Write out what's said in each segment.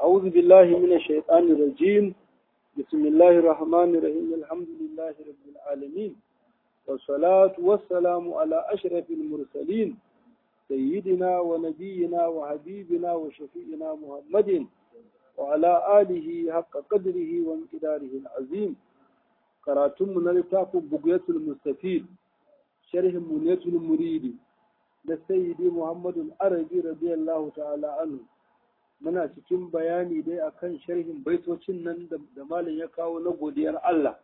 أعوذ بالله من الشيطان الرجيم بسم الله الرحمن الرحيم الحمد لله رب العالمين والصلاة والسلام على أشرف المرسلين سيدنا ونبينا وحبيبنا وشفينا محمد وعلى آله حق قدره وانقداره العظيم قراتم من لتاف بقية المستفيد شرح منية المريد لسيدي محمد العربي رضي الله تعالى عنه muna cikin bayani dai akan sharhin baitocin nan da malam ya kawo na godiyar Allah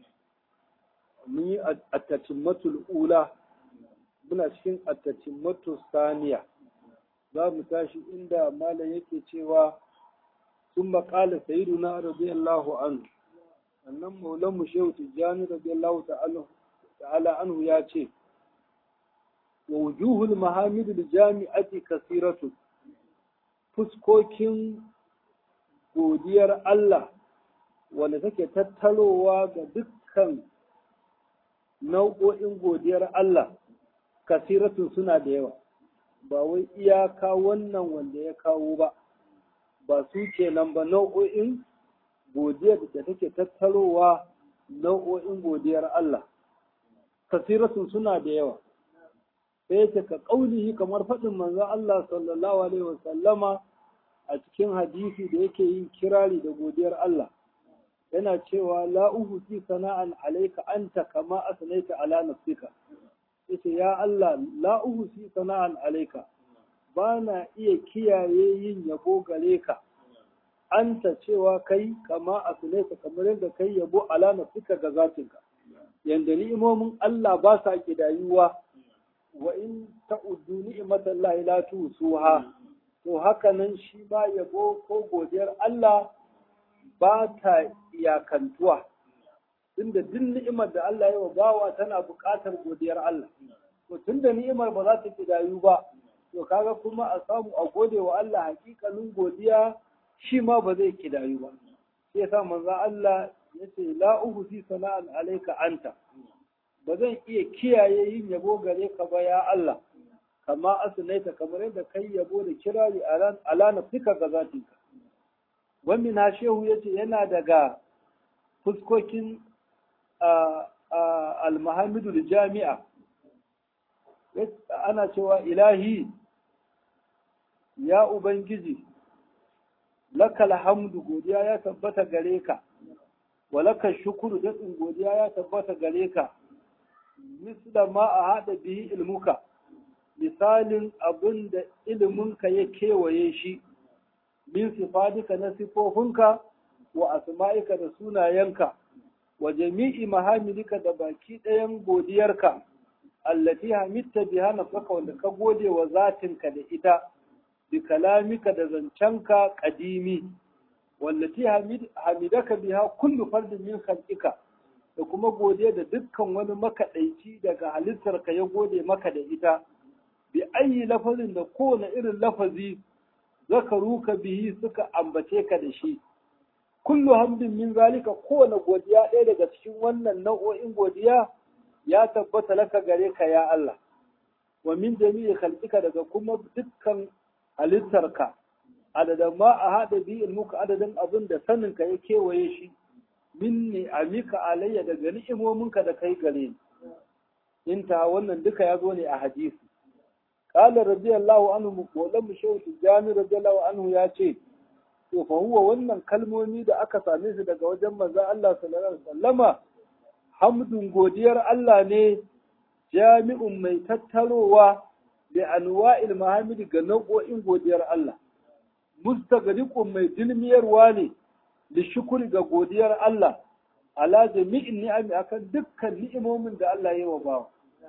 mun yi attacimmatul ula muna cikin attacimmatul saniya za mu tashi inda malam yake cewa sun maƙala sayiduna radiyallahu anhu annan maulan mu shehu tijjani radiyallahu ta'ala anhu ya ce wa wujuhul mahamidul jami'ati kasiratu fuskokin godiyar Allah wanda take tattarowa ga dukkan nau'o'in godiyar Allah kasiratun suna da yawa ba wai iyaka wannan wanda ya kawo ba ba su kenan ba nau'o'in godiyar da take tattarowa nau'o'in godiyar Allah kasiratun suna da yawa sai ta ka ƙaunihi kamar faɗin manzon Allah sallallahu alaihi wasallama a cikin hadisi da yake yin kirari da godiyar Allah yana cewa la uhsi sana'an alayka anta kama asnaita ala nafsika yace ya Allah la uhsi sana'an alayka bana iya kiyaye yin yabo gare ka anta cewa kai kama asnaita kamar yadda kai yabo ala nafsika ga zatinka yanda ni'imomin Allah ba sa kidayuwa wa in ta'uddu ni'matallahi la tusuha to haka nan shi ba yabo ko godiyar Allah ba ta iyakantuwa tunda duk ni'imar da Allah ya wa bawa tana buƙatar godiyar Allah to tunda ni'imar ba za ta kidayu ba to kaga kuma a samu a gode wa Allah hakikalin godiya shi ma ba zai kidayu ba sai yasa manzo Allah yace la uhsi sana'an alayka anta ba zan iya kiyaye yin yabo gare ka ba ya Allah kama asnaita kamar yadda kai yabo da kirari ala nafsika ga zatinka wani na shehu yace yana daga fuskokin almahamidu da jami'a ana cewa ilahi ya ubangiji lakal hamdu godiya ya tabbata gare ka walaka shukuru daɗin godiya ya tabbata gare ka misla ma a haɗa bihi ilmuka misalin abin da iliminka ya kewaye shi min sifadika na sifofinka wa asma'ika da sunayenka wa jami'i mahamilika da baki ɗayan godiyarka allati hamitta biha nafsaka wanda ka gode wa zatinka da ita bi kalamika da zancenka kadimi wallati hamidaka biha kullu fardin min khalqika da kuma godiya da dukkan wani makaɗaici daga halittarka ya gode maka da ita bi ayi lafazin da kowane irin lafazi zakaruka bihi suka ambace ka da shi kullu hamdin min zalika kowane godiya ɗaya daga cikin wannan nau'o'in godiya ya tabbata laka gare ka ya Allah wa min jami'i khalqika daga kuma dukkan halittarka adadin ma a haɗa bi ilmuka adadin abin da saninka ya kewaye shi minni amika alayya daga ni'imominka da kai gare ni inta wannan duka ya zo ne a hadisi qala radiyallahu anhu mawlan shehu tijani radiyallahu anhu ya ce to fa huwa wannan kalmomi da aka same su daga wajen manzon Allah sallallahu alaihi wasallama hamdun godiyar Allah ne jami'un mai tattarowa da anwa'il mahamidi ga nau'o'in godiyar Allah mustagriqun mai dilmiyarwa ne da shukuri ga godiyar Allah ala jami'in ni'ami akan dukkan ni'imomin da Allah ya wa bawa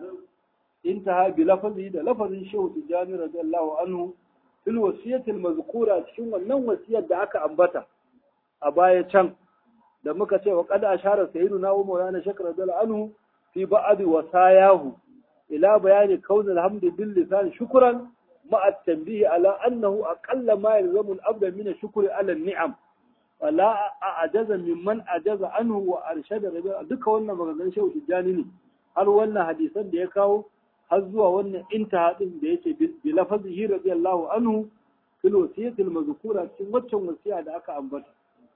intaha bi lafazi da lafazin shehu tijani radiyallahu anhu fil wasiyatil mazkura cikin wannan wasiyar da aka ambata a baya can da muka ce wa qad ashara sayyiduna wa maulana shakr radiyallahu anhu fi ba'd wasayahu ila bayani kaun alhamdu bil lisan shukran ma'a at-tanbih ala annahu aqalla ma yalzamu al-abda min ash-shukri ala an-ni'am wala a'jaza mimman ajaza anhu wa arshada rabi'a duka wannan maganganun shehu tijani ne har wannan hadisan da ya kawo har zuwa wannan intaha din da yake bi lafazihi radiyallahu anhu fil wasiyatil mazkura cikin waccan wasiya da aka ambata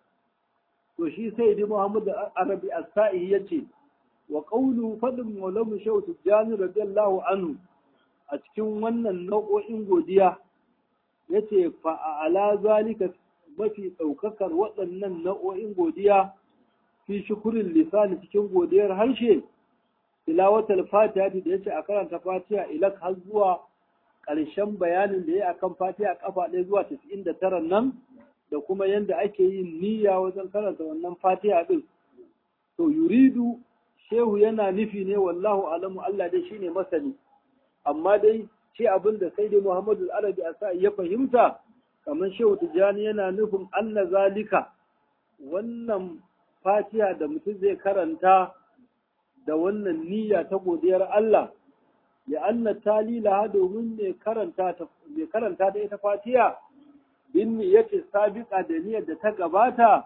to shi sai di Muhammad Arabi As-Sa'i yace wa qawlu fadl maulamu shaw tijani radiyallahu anhu a cikin wannan nau'o'in godiya yace fa ala zalika mafi daukakar waɗannan nau'o'in godiya fi shukurin lisani cikin godiyar harshe tilawatul fatiha da yace a karanta fatiha ilak har zuwa ƙarshen bayanin da ya akan fatiha kafa ɗaya zuwa 99 nan da kuma yanda ake yin niyya wajen karanta wannan fatiha din to yuridu shehu yana nufi ne wallahu alamu Allah dai shine masani amma dai ce abin da sai dai Muhammadu Arabi a ya fahimta kamar shehu Tijjani yana nufin anna zalika wannan fatiha da mutum zai karanta da wannan niyya ta godiyar Allah ya anna talila domin mai karanta ta mai karanta da ita fatiha bin niyyati sabiqa da niyyar da ta gabata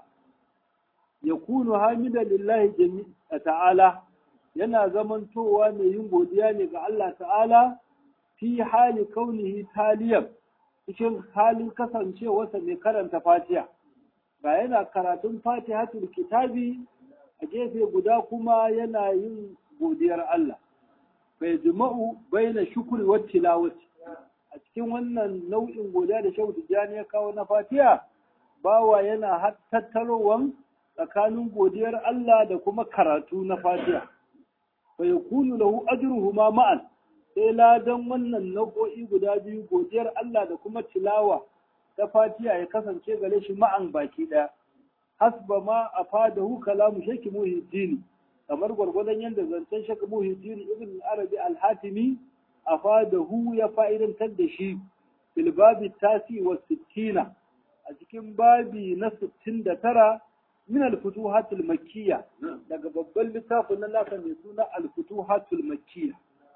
yakunu hamidan lillahi jami'a ta'ala yana zamantowa mai yin godiya ne ga Allah ta'ala fi hali kaunihi taliyan cikin halin kasancewarsa mai karanta fatiha ba yana karatun fatihatul kitabi a gefe guda kuma yana yin godiyar Allah bai jima'u baina shukuri wa tilawati a cikin wannan nau'in godiya da shehu tijjani ya kawo na fatiha bawa yana tattarowan tsakanin godiyar Allah da kuma karatu na fatiha fa yakunu lahu ajruhuma ma'an sai ladan wannan nau'o'i guda biyu godiyar Allah da kuma tilawa ta fatiha ya kasance gare shi ma'an baki ɗaya. Hasba ma a fadahu kalamu shaki muhiddini kamar gwargwadon yadda zancen shaki muhiddini ibn arabi al-hatimi a fadahu ya fa'idantar da shi fil babi tasi wa sittina a cikin babi na sittin da tara min al-futuhatul makkiyya daga babban littafin na nasa mai suna al-futuhatul makkiyya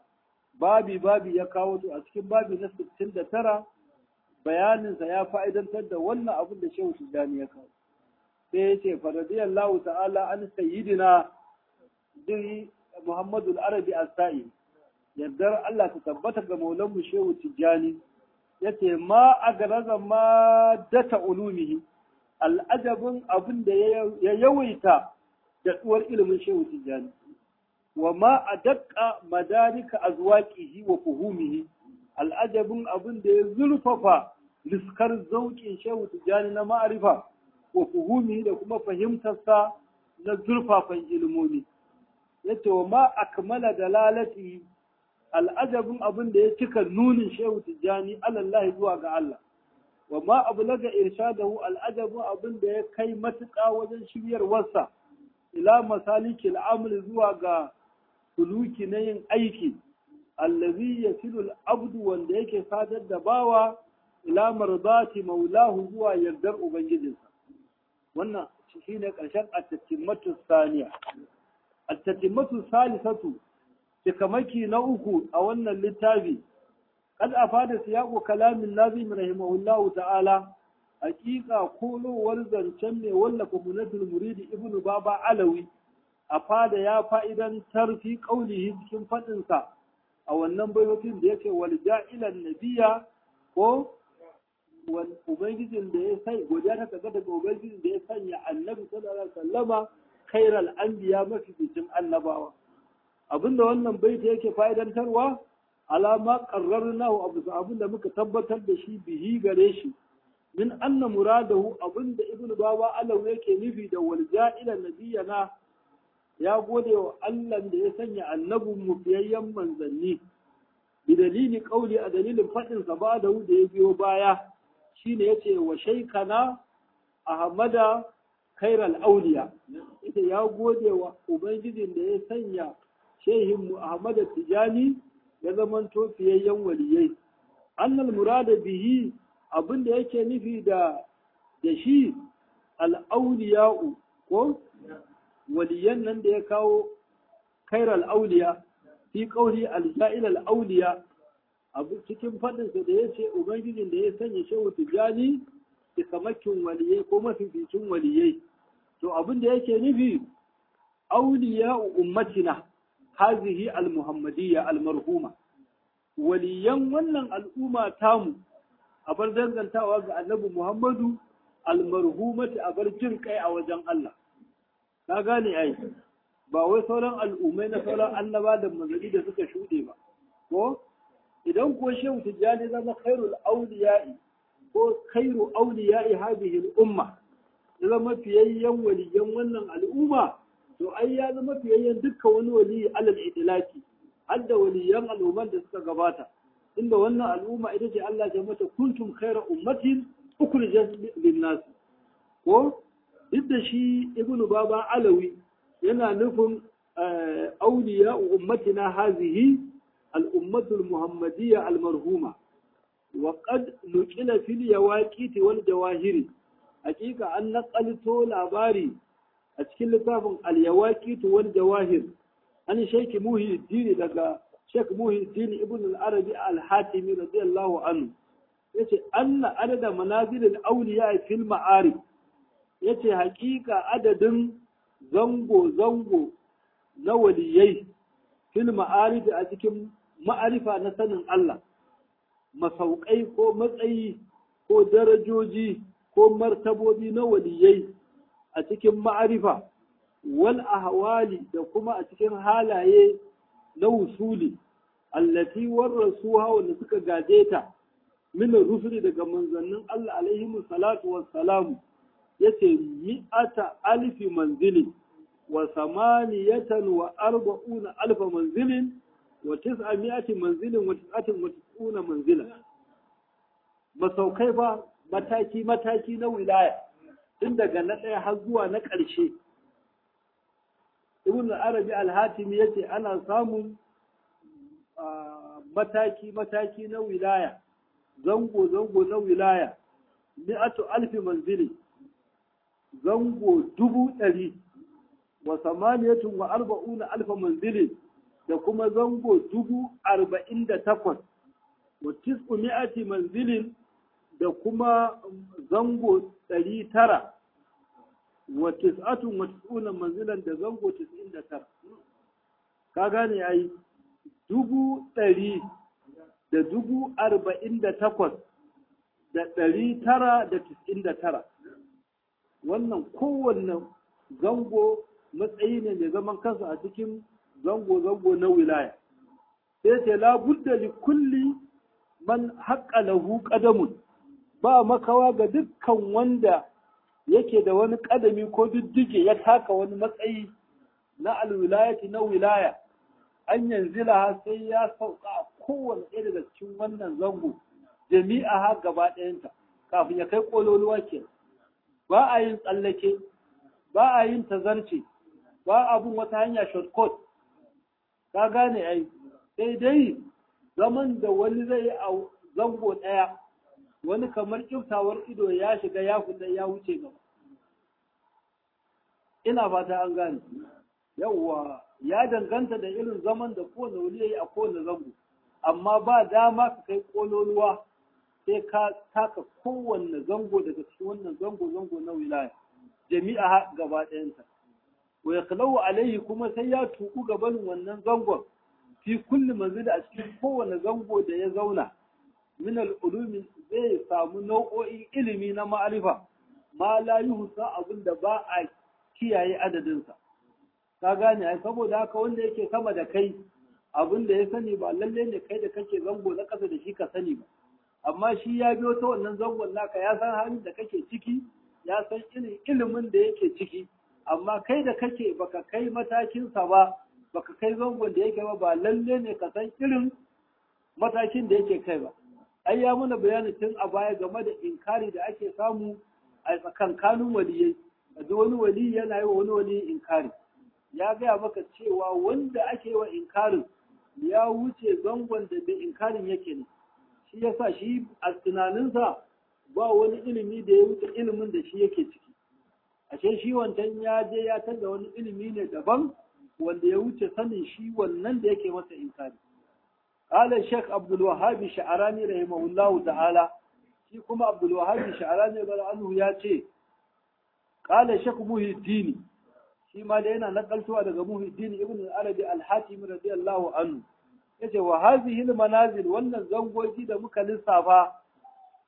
babi babi ya kawo to a cikin babi na 69 bayaninsa ya fa'idantar da wannan abin da Shehu Tijjani ya kawo sai ya ce faradiyallahu ta'ala an sayyidina diri Muhammadu al-Arabi as-Sa'i yardar Allah ta tabbata ga maulanmu Shehu Tijjani yace ma agaraza ma data ulumihi al'ajabin abin da ya yawaita da tsuwar ilimin Shehu Tijjani wa ma a daƙa madarika a zuwaƙihi wa fuhumihi al'ajabin abin da ya zurfafa liskar zauƙin shehu tijjani na ma'arifa wa fuhumihi da kuma fahimtarsa na zurfafan ilmomi yace wa ma akmala dalalati al'ajabin abin da ya cika nunin shehu tijjani alallahi zuwa ga Allah wa ma ablaga irshadahu al'ajabin abin da ya kai matuƙa wajen shiryarwarsa ila masaliki al'amul zuwa ga suluki na yin aiki allazi yasilu al-abdu wanda yake sadar da bawa ila mardati maulahu zuwa yardar ubangijinsa wannan shine karshen at-tatimmatu saniya at-tatimmatu salisatu tikamaki na uku a wannan littafi kad afada siyaqu kalamin nazim rahimahullahu ta'ala haqiqa kolowar zancen mai wallafa munatul muridi ibnu baba alawi a fada ya fa'idan tarfi ƙaunihi cikin faɗinsa a wannan bayotin da yake wal ja'ilan nabiya ko ubangijin da ya sai godiya ta kaga daga ubangijin da ya sanya annabi sallallahu alaihi wasallama khairal anbiya mafi bikin annabawa abinda wannan baita yake fa'idantarwa alama qarrarnahu abu abinda muka tabbatar da shi bihi gare shi min anna muradahu abinda ibnu baba alau yake nufi da wal ja'ilan nabiyana ya gode wa Allah da ya sanya annabin mu fiyayyen manzanni bi dalili kauli a dalilin faɗin sa ba da da ya biyo baya shine yace wa shaykana ahmada khairal auliya ita ya gode wa ubangijin da ya sanya shehin mu ahmada tijani ya zamanto fiyayyen waliyai annal murada bihi abinda yake nufi da da shi al auliya'u ko waliyan nan da ya kawo kairal auliya fi kauli alja'il al-auliya abu cikin faɗinsa da ya ce ubangijin da ya sanya shehu tijani kamakin waliyai ko mafificin waliyai to abin da yake nufi auliya ummatina hazihi al-muhammadiyya al-marhuma waliyan wannan al'umma tamu a bar dangantawa ga annabi Muhammadu almarhumati a bar jin kai a wajen Allah ka gane ai ba wai sauran al'ummai na sauran annaba da manzanni da suka shuɗe ba ko idan ko shehu tijjani zama khairul auliya'i ko khairu auliya'i hadhihi al-umma ya zama fiyayyen waliyan wannan al'umma to ai ya zama fiyayyen dukkan wani waliyi alal idlaki har da waliyan al'umman da suka gabata inda wannan al'umma ita ce Allah ya mata kuntum khaira ummatin ukhrijat lin-nas ko duk da shi ibnu baba alawi yana nufin auliya ummatina hazihi al-ummatu al-muhammadiyya al-marhuma wa qad nuqila fil yawaqiti wal jawahiri hakika an naqalto labari a cikin littafin al-yawaqit wal jawahir an shaykh muhyiddin daga shaykh muhyiddin ibn al-arabi al-hatimi radiyallahu anhu yace anna adada manazil al-awliya fil ma'arif yace hakika adadin zango zango na waliyai fil ma'arif a cikin ma'arifa na sanin Allah masaukai ko matsayi ko darajoji ko martabobi na waliyai a cikin ma'arifa wal ahwali da kuma a cikin halaye na wusuli allati warrasuha wanda suka gaje ta min rusuli daga manzannin Allah alaihi salatu wassalamu yace mi'ata alfi manzili wa samaniyatan wa arba'una alfa manzilin wa tis'a mi'ati manzilin wa tis'atin wa tis'una manzilan masaukai fa mataki-mataki na wilaya tun daga na ɗaya har zuwa na ƙarshe ibn arabi al-hatimi yace ana samun mataki-mataki na wilaya zango-zango na wilaya mi'atu alfi manzili zango dubu ɗari wa samaniyatun wa arba'una alfa manzili da kuma zango dubu arba'in da takwas wa tis'u mi'ati manzilin da kuma zango ɗari tara wa tis'atun wa tis'una manzilan da zango tis'in da tara ka gane ai dubu ɗari da dubu arba'in da takwas da ɗari tara da tis'in da tara wannan kowanne zango matsayi ne mai zaman kansa a cikin zango-zango na wilaya sai ce labudda li kulli man haƙa lahu ƙadamun ba makawa ga dukkan wanda yake da wani ƙadami ko diddige ya taka wani matsayi na alwilayati na wilaya an yanzila sai ya sauka a kowane ɗaya daga cikin wannan zango jami'a ha gaba ɗayanta kafin ya kai ƙololuwa ke ba a yin tsallake ba a yin tazarce ba a bin wata hanya shortcut ka gane ai sai dai zaman da wani zai a zango ɗaya wani kamar kiftawar ido ya shiga ya fita ya wuce gaba ina fata an gane yawwa ya danganta da irin zaman da kowane wuri ya yi a kowane zango amma ba dama ka kai kololuwa sai ka taka kowanne zango daga cikin wannan zango zango na wilaya jami'a gaba ɗayanta wa ya alaihi kuma sai ya tuku gaban wannan zangon fi kulli manzili a cikin kowane zango da ya zauna min al'ulumi zai samu nau'o'in ilimi na ma'arifa ma la yuhsa abin da ba a kiyaye adadinsa ka gane ai saboda haka wanda yake sama da kai abin da ya sani ba lalle ne kai da kake zango na ƙasa da shi ka sani ba amma shi ya biyo ta wannan zangon naka ya san halin da kake ciki ya san irin ilimin da yake ciki amma kai da kake baka kai matakinsa ba baka kai zangon da yake ba ba lalle ne ka san irin matakin da yake kai ba ai ya mana bayani tun a baya game da inkari da ake samu a tsakankanin waliyai da wani wali yana yi wa wani wali inkari ya gaya maka cewa wanda ake wa inkarin ya wuce zangon da bai inkarin yake ne shi yasa shi a tunaninsa ba wani ilimi da ya wuce ilimin da shi yake ciki ashe shi wancan ya je ya canza wani ilimi ne daban wanda ya wuce sanin shi wannan da yake masa inkari قال الشيخ عبد الوهاب الشعراني رحمه الله تعالى shi kuma Abdul Wahhab Sha'rani bar anhu ya ce qala Sheikh Muhyiddin shi ma da yana nakaltowa daga Muhyiddin ibn al-Arabi al-Hatim radiyallahu anhu yace wa hadhihi al-manazil wannan zangoji da muka lissafa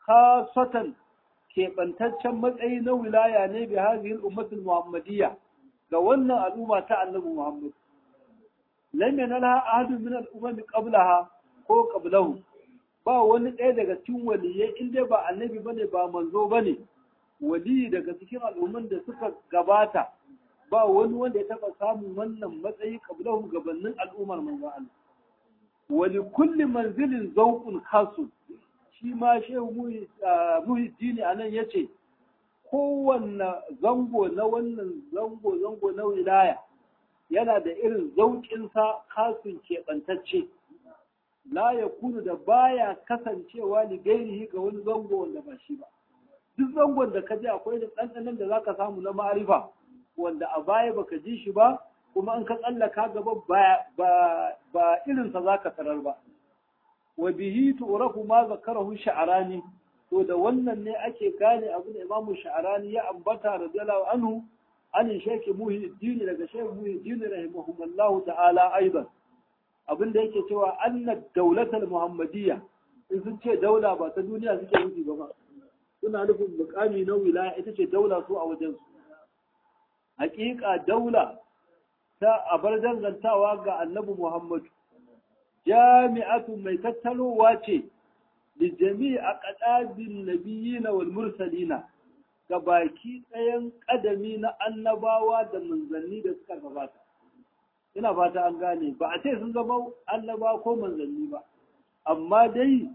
khasatan keɓantaccen matsayi na wilaya ne bi hadhihi al-ummatul muhammadiyya ga wannan al'umma ta annabi Muhammad lam yanalha ahadun min al-umam qablaha ko qablahu ba wani ɗaya daga cikin waliyai in dai ba annabi bane ba manzo bane wali daga cikin al'umman da suka gabata ba wani wanda ya taɓa samun wannan matsayi qablahu gabanin al'ummar manzo Allah wali kulli manzilin zawqun khasun shi ma shehu muhiddini anan yace kowanne zango na wannan zango-zango na wilaya yana da irin zauƙinsa kasun keɓantacce la ya kunu da baya kasancewa ni gairihi ga wani zango wanda ba shi ba duk zangon da ka ji akwai da ɗanɗanon da za ka samu na ma'arifa wanda a baya baka ji shi ba kuma an ka tsallaka gaba ba irinsa za ka tarar ba wa bihi tu'rafu ma zakarahu sha'arani to da wannan ne ake gane abin da imamu sha'arani ya ambata radiyallahu anhu an sheki muhiddin daga sheki muhiddin rahimahullahu ta'ala aidan abin da yake cewa anna daulatul muhammadiyya in sun ce daula ba ta duniya suke nufi ba ba suna nufin mukami na wilaya ita ce daula su a wajen su hakika daula ta abar dangantawa ga annabi muhammadu jami'atu mai tattalowa ce لجميع أقداب النبيين والمرسلين gabaki ɗayan ƙadami na annabawa da manzanni da suka gabata ina fata an gane ba a ce sun zama annaba ko manzanni ba amma dai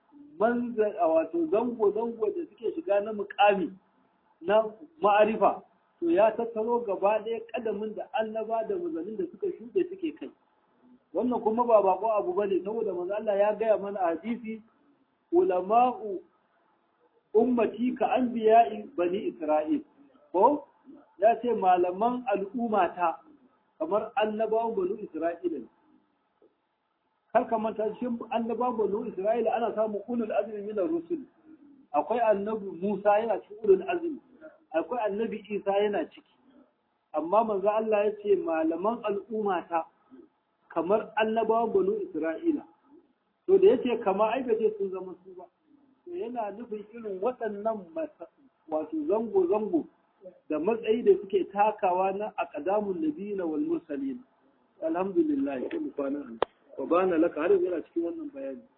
wato zango-zango da suke shiga na mukami na ma'arifa to ya tattaro gaba ɗaya ƙadamin da annaba da manzannin da suka shuɗe suke kai wannan kuma ba bako abu ba ne saboda manzo Allah ya gaya mana a hadisi ulama'u ummati ka anbiya'i bani Isra'il ko ya ce malaman al'ummata kamar annabawan bani Isra'ila ne kar ka manta shi annabawan bani Isra'ila ana samun ulul azmi min rusul akwai annabi Musa yana cikin ulul azmi akwai annabi Isa yana ciki amma manzo Allah ya ce malaman al'ummata kamar annabawan bani Isra'ila to da yace kama ai ce sun zama su ba to yana nufin irin waɗannan wato zango zango da matsayi da suke takawa na aqdamun nabiyina wal mursalin alhamdulillah kullu kwana wa bana laka har yana cikin wannan bayani